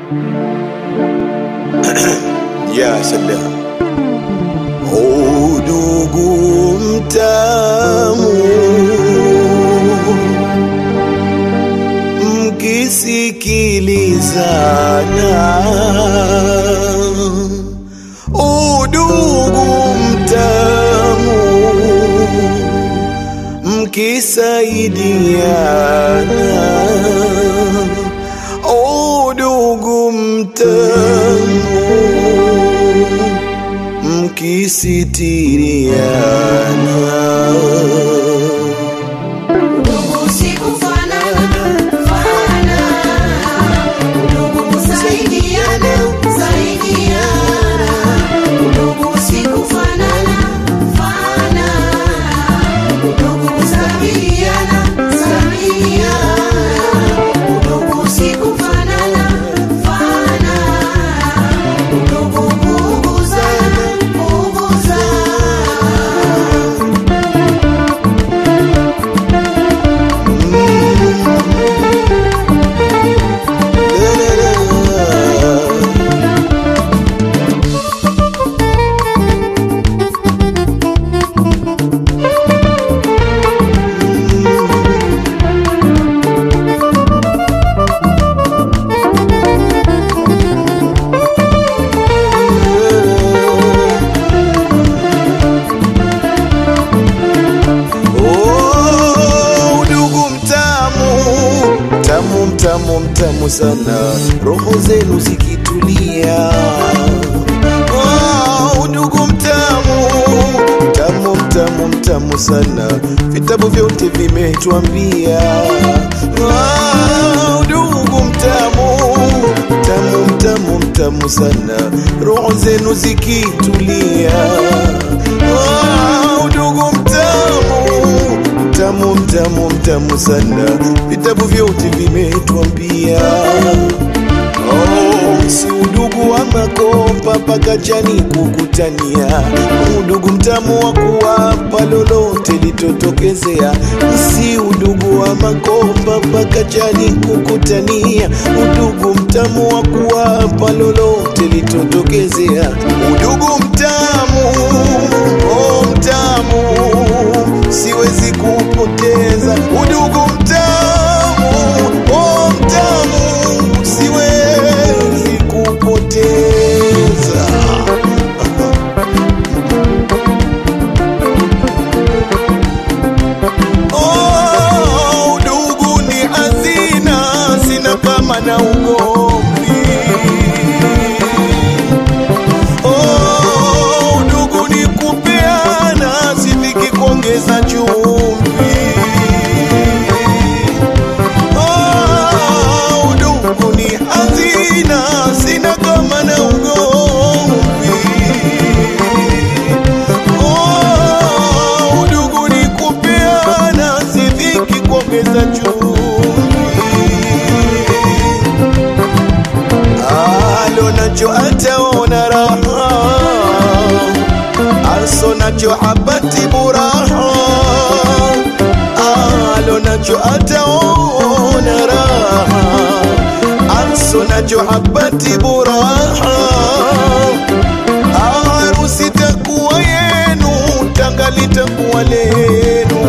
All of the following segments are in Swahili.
ya salam. Udugu mtamu mkisikilizana, udugu mtamu mkisaidiana, udugu mtamu mkisitiriana. Ndugu si kufanana, fanana. Ndugu kusaidiana, saidiana. Ndugu si kufanana, fanana. Ndugu kusaidiana, saidiana. Ndugu si kufanana, fanana. Ndugu kuuguzana, kuuguzana. Oh, udugu mtamu mtamu mtamu mtamu sana, roho zenu zikitulia. Oh, udugu mtamu mtamu mtamu mtamu sana, vitabu vyote vimetuambia. Oh, udugu mtamu mtamu mtamu mtamu sana, roho zenu zikitulia. Oh, udugu mtamu mtamu mtamu mtamu sana, vitabu vyote vimetuambia. Oh, si udugu wa makopa paka jani kukutania, udugu mtamu wa kuwapa lolote litotokezea. Si udugu wa makopa paka jani kukutania, udugu mtamu wa kuwapa lolote litotokezea. Udugu mtamu, oh mtamu, siwezi kupoteza udugu mtamu, oh mtamu, siwezi kupoteza. Oh, udugu ni hazina, sina kama na ugomvi. Oh, udugu ni kupeana, sifiki kuongeza chumvi. Oh, udugu ni hazina, sina kama na ugomvi. Oh, udugu ni kupeana, sifiki kuongeza chumvi. alo nacho ataona raha aso nacho habati buraha alo nacho ataona raha aso nacho habati buraha harusi takuwa yenu tanga litakuwa lenu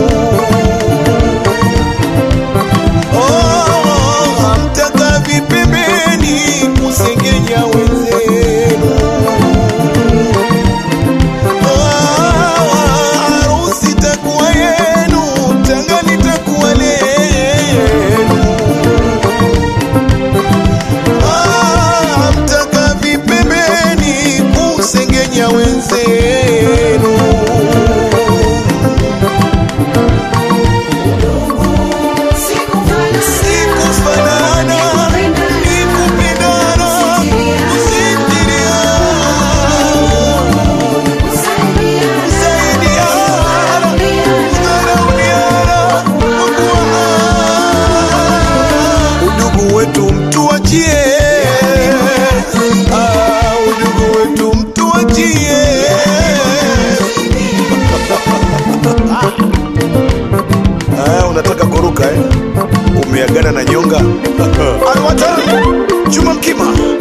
Oh, hamtaka vipembeni kusengenya wenzenu. Oh, harusi takuwa yenu, tanga litakuwa lenu. Ah, hamtaka vipembeni kusengenya wenzenu. Sikufanana, ni kupendana, kusitiriana, kusaidiana, kudharauliana, kukuana. Udugu wetu mtuachie, Ah, udugu wetu mtuachie. Ah, unataka kuruka eh? Umeagana na nyonga Alwatan Juma Mkima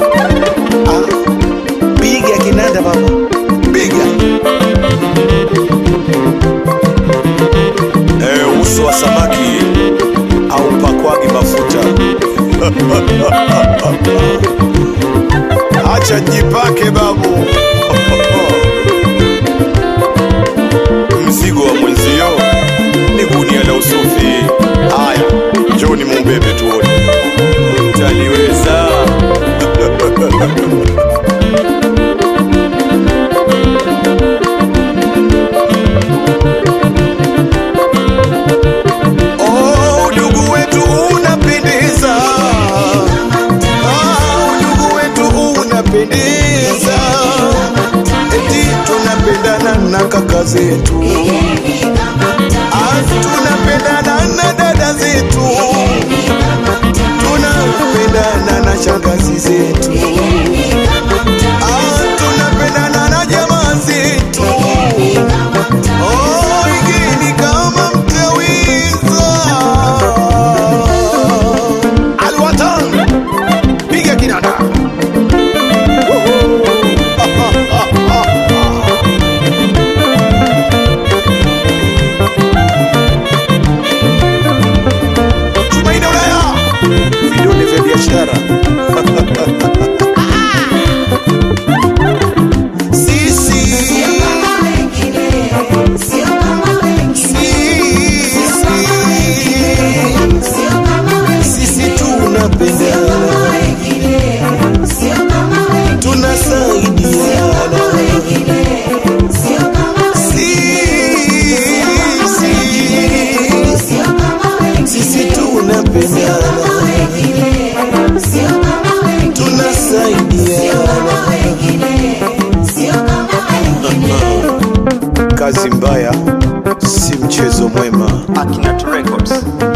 Acha jipake babu. Mzigo wa mwenzio ni gunia la usufi. Haya, njoni mumbebe tuone. Mtaliweza. Oh, udugu wetu unapendeza. Ah, udugu wetu unapendeza. Eti tunapendana na kaka zetu. Ah, tunapendana na dada zetu. Tunapendana na shangazi zetu. Ah, tunapendana na jamaa zetu. Oh, igeni kama mtawiza. Alwatan, piga kinanda. Tumaini Ulaya, vidole vya biashara. Sisi, sisi, sisi tunapendana, tunasaidiana. Sisi, sisi tunapendana, tunasaidiana. Kazi mbaya si mchezo mwema. Akinat Records.